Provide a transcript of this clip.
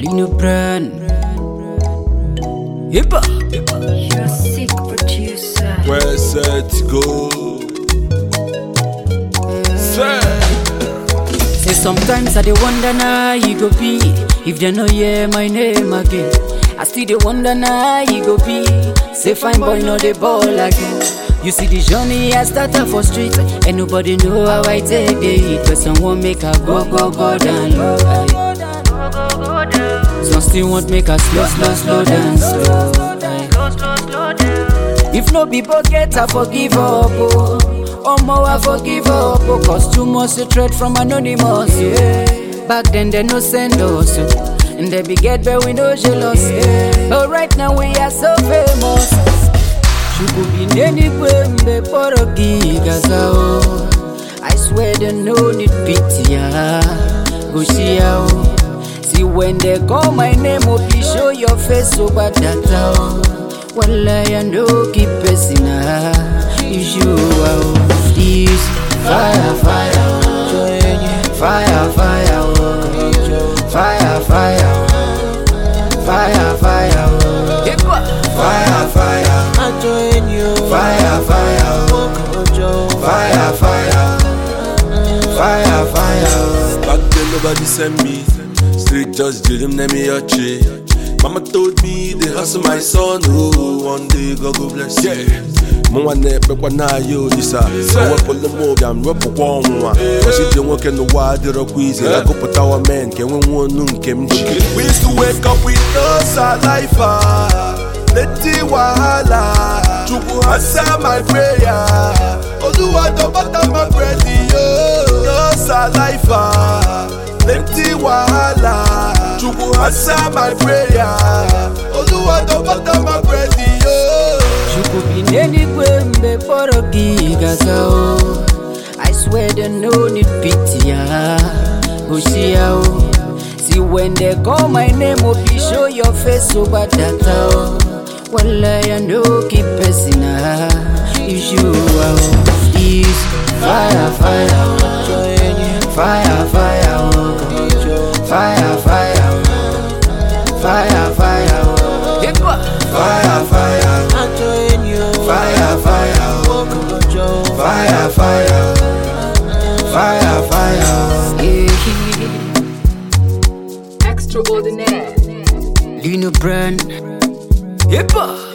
Lino Brand. Hip hop. You're a sick producer. Where set go? Set. Say sometimes I dey wonder now you go be if they no hear my name again. I still dey wonder now you go be. Say fine boy no dey ball again. You see the journey I started for street and nobody know how I take the hit. But someone make I go go go down low. aye. Some still want make us slow slow slow down slow. aye. If no be bucket, I forgive up. Oh, oh more I forgive up. Oh, cause too much hatred from anonymous. Yeah. Back then they no send us. oh. And they be get but we no jealous. Yeah. But right now we are so famous. Chukwu n'eluigwe mgbe kpọrọ gị gaza o I swear they no need pity ya gosi ya o See when they call my name oh please show your face so bad data o Wallahi I no keep person ah you o This fire fire o Fire fire o Fire fire o Fire fire o Fire fire Fire, fire, oh. fire, fire, fire, fire. Back then nobody sent me. Street just didn't name me a tree. Mama told me they hustle my son. Oh, one day God go bless you. Mo wane pekwa na yo disa Wepụlụ m obi am wepụkwa ọnwụnwa Ọsịdị nwoke n'ụwa adịrọkwa ize Agụpụtawa men ka enwe nwa onu nke m ji We used to wake up with no saliva Plenty wahala Chukwu answer my prayer Oluwa don butter my bread yo No saliva Plenty wahala Chukwu answer my prayer Oluwa don butter my bread yo Chukwu bi n'eluigwe mgbe kpọrọ gị gaza o I swear they no need pity ya gosi ya o See when they call my name oh please show your face so bad data o Wallahi I no keep person ah you sure o This fire fire o Fire fire o Fire fire o Fire fire o Fire fire Fire fire Fire fire Fire fire Extraordinaire. Lino Brand Hip hop